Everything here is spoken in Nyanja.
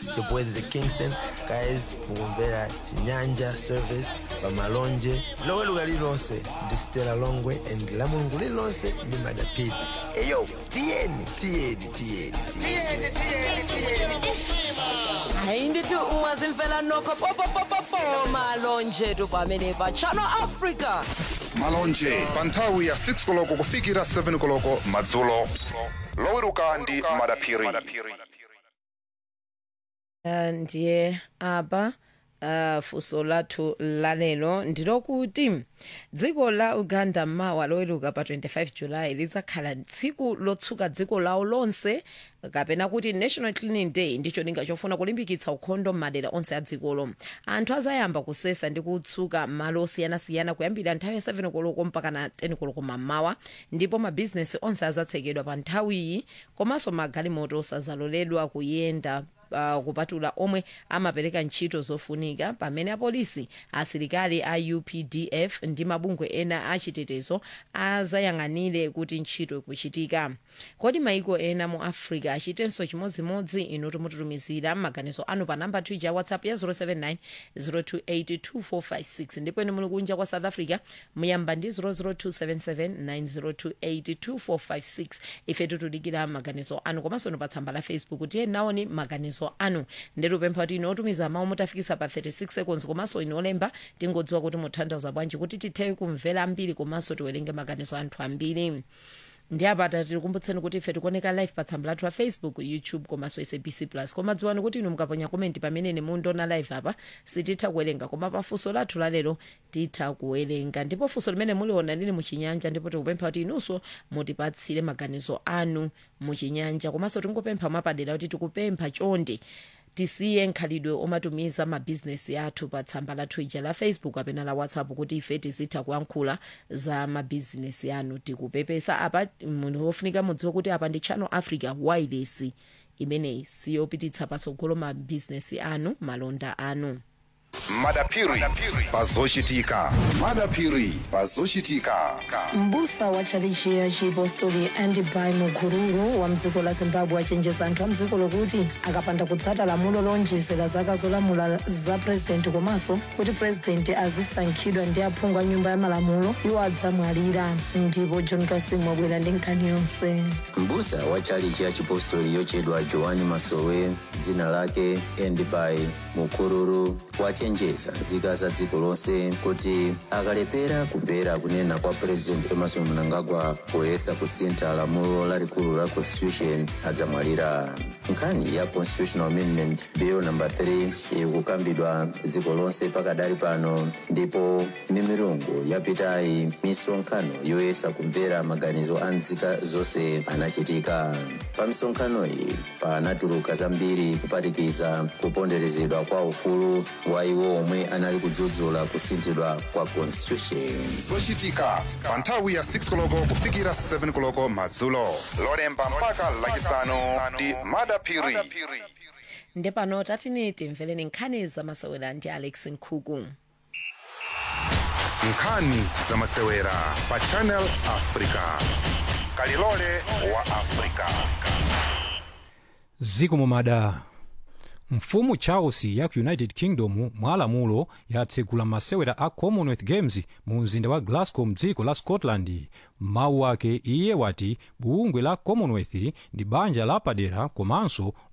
chepwezi the kingston guys mukumvera chinyanja service pamalonje loweruka lililonse ndi stela longwe and la mulungu lililonse ndi madapiri eyo tiyeni tiyeni tiyeni tiyeni hayi ndithi ungazimfela nokho popopopopo malonje tu pamene pa channel africa malonje pa nthawi ya 6 koloko kufikira 7 koloko madzulo loweruka ndi madaphiri Uh, ndiye apa uh, funso lathu lalero ndilokuti dziko la uganda mawa loweruka pa 25 julayi lidzakhala tsiku lotsuka dziko lawo lonse kapena kuti national cleaning day ndicho linga chofuna kulimbikitsa ukhondo m'madera onse a dzikolo anthu azayamba kusesa ndi kutsuka malo osiyanasiyana kuyambira nthawi ya 7 koloko mpaka na 10 koloko mammawa ndipo mabhizinesi onse azatsekedwa pa nthawiyi komanso magalimoto sazaloledwa kuyenda uh, kupatula omwe amapereka ntchito zofunika pamene apolisi asilikali a updf ndi mabungwe ena achitetezo azayang'anire kuti ntchito ikuchitika kodi maiko ena mu africa achitenso chimodzimodzi inu timututumizira maganizo anu pa namba 2 ja whatsapp ya 079 028 ndipo ine muli kunja kwa south africa muyamba ndi 002779028 ife tutudikira maganizo anu komanso inu pa tsamba la facebook tiye naoni maganizo anu ndetupempha kuti ine otumiza mawu mutafikisa pa 36 seconds komanso ine olemba tingodziwa kuti mutanthauza bwanji kuti tithe kumvera ambiri komanso tiwerenge maganizo anthu ambiri ndi apata tikukumbutseni kuti ife tikuoneka live pa tsamba lathu la facebook youtube komanso sabc plus koma dziwani kuti inu mukaponya komenti pamene mundiona live apa sititha kuwerenga koma pa funso lathu lalero titha kuwerenga ndipo funso limene muliona lili muchinyanja ndipo tikupempha kuti inunso mutipatsire maganizo anu muchinyanja komanso tingopempha mwapadera kuti tikupempha chonde tisiye nkhalidwe omatumiza mabhizinesi athu pa tsamba lathu ija la facebook kapena la whatsapp kuti ife tizitha kuyankhula za mabhizinesi anu tikupepesa apa munthu wofunika mudziwe kuti apa ndi channel africa wireless imeneyi siyopititsa patsogolo mabhizinesi anu malonda anu madaphiri pazochitika madaphiri pazochitika mbusa wa tchalichi ya chipostori andibai mukururu wa mdziko la zimbabwe achenjeza anthu a mdziko lokuti akapanda kutsata lamulo lonjezera zaka zolamula za purezidenti komanso kuti purezidenti azisankhidwa ndi aphungu a nyumba ya malamulo iwo adzamwalira ndipo john kasim wabwera ndi nkhani yonse mbusa wa tchalichi ya chipostori yochedwa joani masowe dzina lake endibai mukururu wachenjeza nzika za dziko lonse kuti akalepera kumvera kunena kwa president emerson mnangagwa poyesa kusintha lamulo lalikulu la constitution adzamwalira nkhani ya constitutional amendment bill number 3 iri kukambidwa dziko lonse pakadali pano ndipo mimirungu yapitayi misonkhano yoyesa kumvera maganizo a nzika zonse anachitika pa misonkhano iyi panatuluka zambiri kuphatikiza kuponderezedwa kwa ufulu wa iwo omwe anali kudzudzula kusinthidwa kwa constitution zochitika pa nthawi ya 6 koloko kufikira 7 koloko madzulo lolemba mpaka lachisanu ndi madaphiri nde pano tatini timvereni nkhani zamasewera ndi alex nkhuku nkhani zamasewera pa channel africa kalilole wa africa ziko mumada mfumu charles ya ku united kingdom mwalamulo yatsegula masewera a commonwealth games mu mzinda wa glasgow mdziko la scotland mawu ake iye wati bungwe la commonwealth ndi banja lapadera komanso